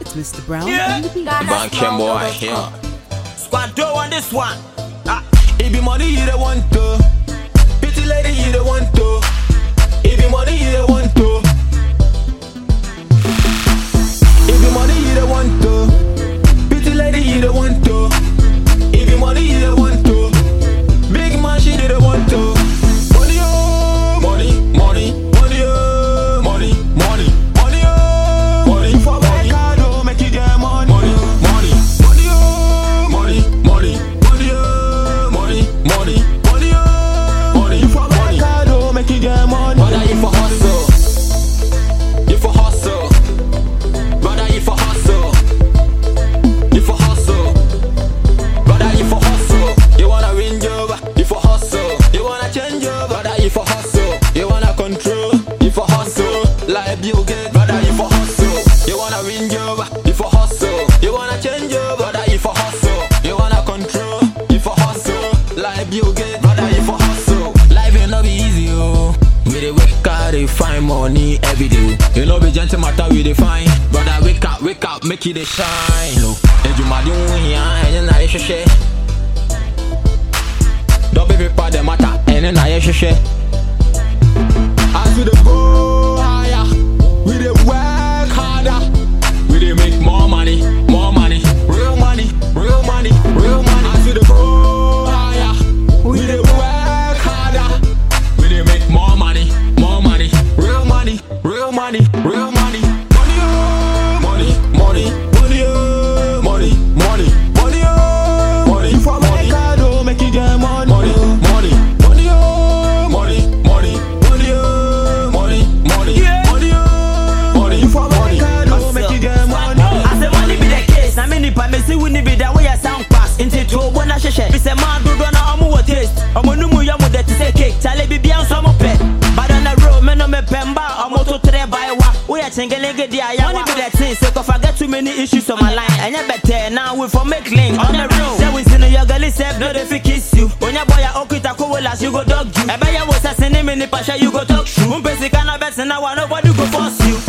It's Mr. Brown Yeah. on the beat. Bankem boy here. Squad do on this one. Ah, It be money you the want to. Pretty lady you the want to. It be money you the want to. It be money you the want to. Pretty lady you the want to. It be money you the want to. Big man she the want to. Money oh, money, money, money oh, money, money, money oh, money. For my card oh, make you get money, money, money, money oh, money, money, money oh, money, money, money oh, money. For my card oh, make you get money. Brother, you for hustle, you for hustle, brother, you for hustle, you for hustle. Brother, you for hustle. You wanna win job, you for hustle. You wanna change job, brother, you for hustle. You wanna control, you for hustle. Like Bill Gates, brother, you for hustle. You wanna win job, you for hustle. You wanna change job, brother, you for hustle. You wanna control, you for hustle. Like Bill Gates, brother, you for hustle. Life ain't no be easy, oh. We dey wake up, dey find money every day. You know be gentle matter we dey find. Brother, wake up, wake up, make it dey shine, oh. Ejumadi wuya, enye na ye hwehwɛ. Double paper the matter, enye na ye hwehwɛ. As we dey go higher, we dey work harder. We dey make more money, more money, real money, real money, real money. As we dey go higher, we dey work harder. We dey make more money, more money, real money, real money, real money. Money, oh, money, money, money, oh, money, money, money, oh, money. For my card, oh, make you get money, money, money, money, oh, money, money, money, oh, money, money, Yeah. money, oh, money. For my card, oh, make you get money. I say money be the case. Na me nipa me si wuni be that way a sound pass. Inti to bo na hyehyɛ. Bi sɛ man dodo na ɔmo wɔ taste. Ɔmo no mu yɛ mo dɛ te sɛ cake. Chale bi bia nso ɔmo pɛ. But on the road me no me pɛ mba ɔmo to tere by wa. Woyɛ chengelenge di aya. Money be the thing. Say cause I get too many issues on my line. Ɛnyɛ better now we for make link on the road. Say we see no your girl self no dey fit kiss you. Onya boy a okita ko las you go dog you. Ɛbɛyɛ wo sɛ sini mi nipa hyɛ you go talk true. Mpɛ sika na bɛtena wa nobody go force you.